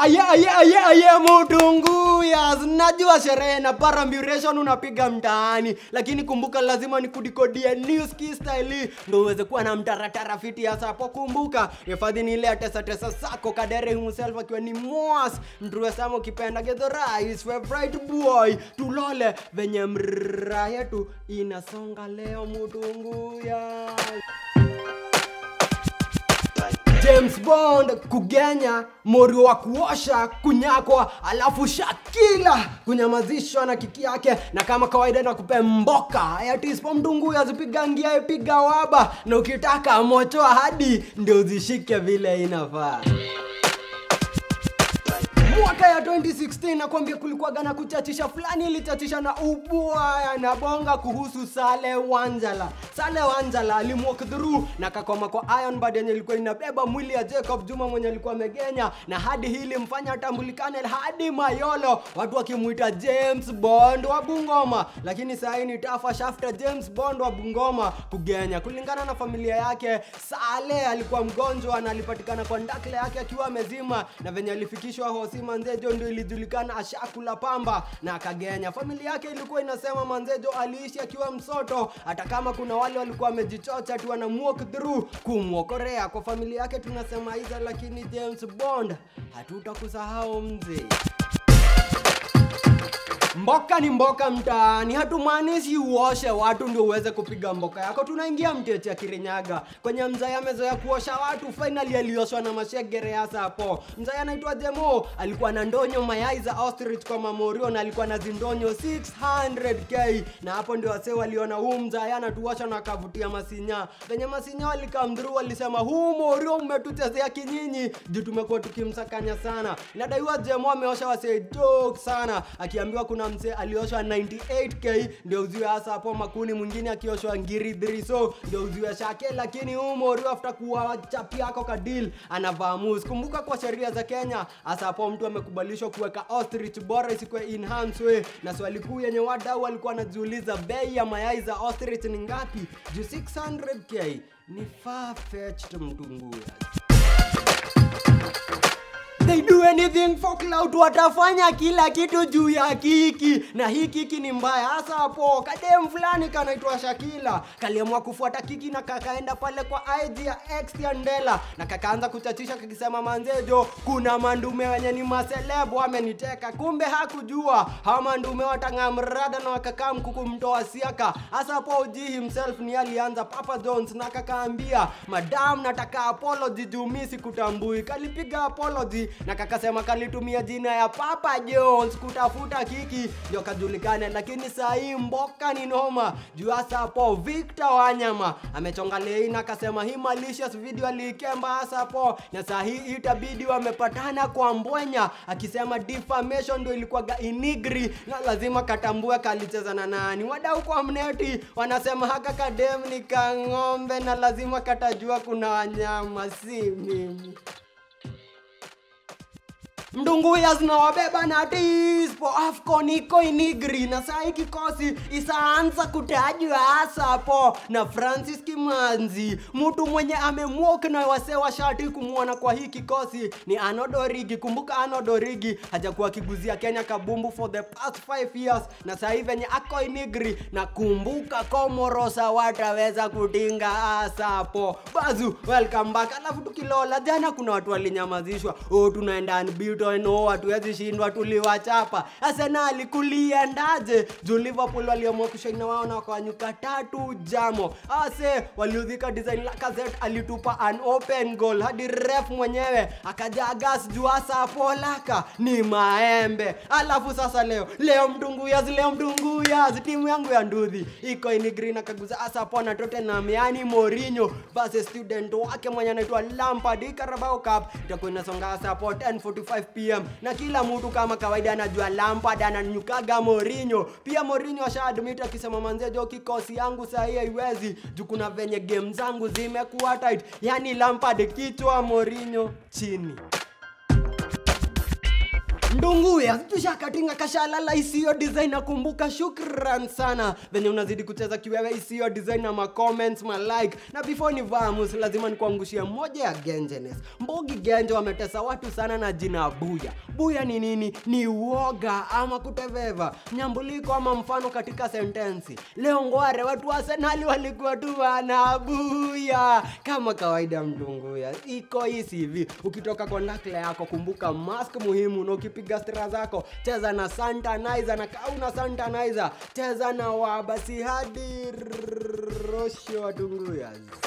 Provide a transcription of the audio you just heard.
aye aye aye aye mudunguya najua sherehe na paramburation unapiga mtaani lakini kumbuka lazima nikudikodie news kistyle ndo uweze kuwa na mtaratara fiti ya sapo kumbuka hifadhi ni ile ya tesa tesa sako kadere himself akiwa ni mwas mtruwe sama ukipenda gedhora is favorite boy tulole venye mraa yetu inasonga leo mudunguya james bond kugenya morio wa kuosha kunyakwa alafu shakila kunyamazishwa na kiki yake na kama kawaida na kupe mboka yatispo mdungu azipigangia piga waba na ukitaka mochoa hadi ndio zishike vile inafaa mwaka ya 2016 nakwambia kulikuwaga na kuchachisha fulani ilichachisha na ubwaya na bonga kuhusu sale wanjala sale wanjala alimwalk through na kakoma kwa iron bad yenye ilikuwa inabeba mwili ya jacob juma mwenye alikuwa amegenya na hadi hili mfanya atambulikane hadi mayolo watu wakimwita james bond wa bungoma lakini sahii ni tafa shafta james bond wa bungoma kugenya kulingana na familia yake sale alikuwa mgonjwa na alipatikana kwa ndakle yake akiwa amezima na venye alifikishwa hosi manzejo ndio ilijulikana ashakula pamba na akagenya familia yake ilikuwa inasema manzejo aliishi akiwa msoto hata kama kuna wale walikuwa wamejichocha tu wanamwalk through kumwokorea kwa familia yake tunasema hiza lakini james bond hatutakusahau mzee mboka ni mboka mtaani hatumaanishi uoshe watu ndio uweze kupiga mboka yako tunaingia mteti ya kirinyaga kwenye mzai amezoea kuosha watu finally alioshwa na mashegere hasa hapo mzai anaitwa jemo alikuwa na ndonyo mayai za ostrich kwa mamorio na alikuwa na zindonyo 600k na hapo ndio wasee waliona huu mzai anatuosha na akavutia masinya venye masinya walikamdhuru walisema huu morio umetuchezea kinyinyi juu tumekuwa tukimsakanya sana inadaiwa jemo ameosha wasee dog sana akiambiwa kuna msee alioshwa 98k ndio uziwe hasa hapo makuni mwingine akioshwa ngiri 3 so ndio uziwe shake lakini huu morio after kuwa chapi yako kadil anavaa mus kumbuka kwa sheria za kenya hasa hapo mtu amekubalishwa kuweka ostrich bora isikuwe in harm's way na swali kuu yenye wadau walikuwa wanajiuliza bei ya mayai za ostrich ni ngapi juu 600k ni far fetched mtunguya they do anything for cloud watafanya kila kitu juu ya kiki na hii kiki ni mbaya hasa hapo kadem fulani kanaitwa shakila kaliamua kufuata kiki na kakaenda pale kwa ig ya x ya ndela na kakaanza kuchachisha kakisema manzejo kuna mandume wenye ni maselebu wameniteka kumbe hakujua hawa mandume watang'aa mrada na wakakaa mkuku mtoa siaka hasa hapo uji himself ni alianza papa jones na kakaambia madam nataka apology juu mi sikutambui kalipiga apology na kakasema kalitumia jina ya papa jones kutafuta kiki ndio kajulikane lakini saa hii mboka ni noma juu hasa hapo victor wanyama amechonga lei na akasema hii malicious video aliikemba hasa hapo na saa hii itabidi wamepatana kwa mbwenya akisema defamation ndio ilikuwaga inigri na lazima katambue kalicheza na nani wadau kwa mneti wanasema haka kadem ni kang'ombe na lazima katajua kuna wanyama si mimi mdunguya zinawabeba na tispo afcon iko inigri na saa hii kikosi isaanza kutajwa hasa hapo na francis kimanzi mtu mwenye amemwok na wasee wa shati kumwona kwa hii kikosi ni anodorigi kumbuka anodorigi hajakuwa akiguzia kenya kabumbu for the past 5 years na saa hii venye ako inigri na kumbuka komorosa wataweza kutinga hasa hapo bazu welcome back alafu tukilola jana kuna watu walinyamazishwa oh, tunaenda unbeaten no hatuwezi shindwa tuliwachapa arsenali kuliendaje juu liverpool waliamua kushaina wao na wakawanyuka tatu jamo ase waliudhika design lakazet alitupa an open goal hadi ref mwenyewe akaja gas juu hasa hapo laka ni maembe alafu sasa leo leo mdunguyas leo mdunguyas timu yangu ya ndudhi iko inigrin akaguza hasa hapo na tottenham yani morinho basi student wake mwenye anaitwa lampard hii carabao cup itakuwa inasonga hasa hapo 10:45 pm na kila mtu kama kawaida anajua lampard ananyukaga morinho pia morinho ashaadmit akisema manzejo kikosi yangu sahii haiwezi juu kuna venye game zangu zimekuwa tight yani lampard kichwa morinho chini ndunguya tushakatinga kashalala isiyo design nakumbuka shukran sana venye unazidi kucheza kiwewe isiyo design na macomments malike na before ni vamus lazima nikuangushia moja ya gengenes mbogi genje wametesa watu sana na jina buya buya ni nini ni uoga ama kuteveva nyambuliko ama mfano katika sentensi leo ngware watu wa senali walikuwa tu wanabuya kama kawaida mdunguya iko hisi hivi ukitoka kwa nakla yako kumbuka mask muhimu na ukipiga stera zako cheza na santanizer na kauna santanizer cheza na wabasi hadi rosho watunguya